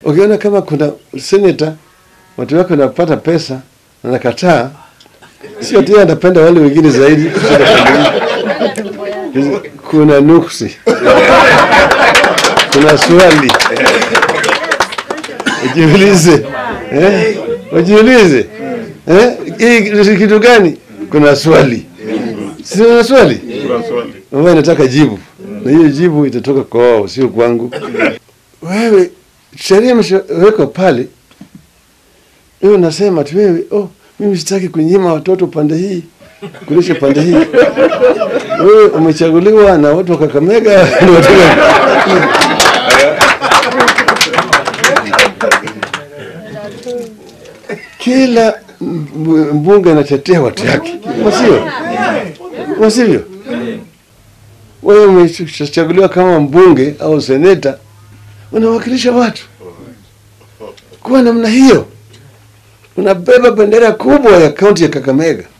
ukiona kama kuna seneta watu wake wanapata pesa na nakataa, sio tu yeye anapenda wale wengine zaidi kushinda familia. Kuna nuksi, kuna swali, ujiulize eh? Ujiulize eh? Hii ni kitu gani? Kuna swali, si kuna swali ambayo nataka jibu, na hiyo jibu itatoka kwa wao, sio kwangu. Wewe sheria imeshawekwa pale, wewe unasema tu wewe, oh, mimi sitaki kunyima watoto pande hii kulisha pande hii. Wewe umechaguliwa na watu wa Kakamega na watu wa- kila mb- mbunge anatetea watu yake, wasio wasivyo? Wewe umechaguliwa kama mbunge au seneta, unawakilisha watu kwa namna hiyo, unabeba bendera kubwa ya kaunti ya Kakamega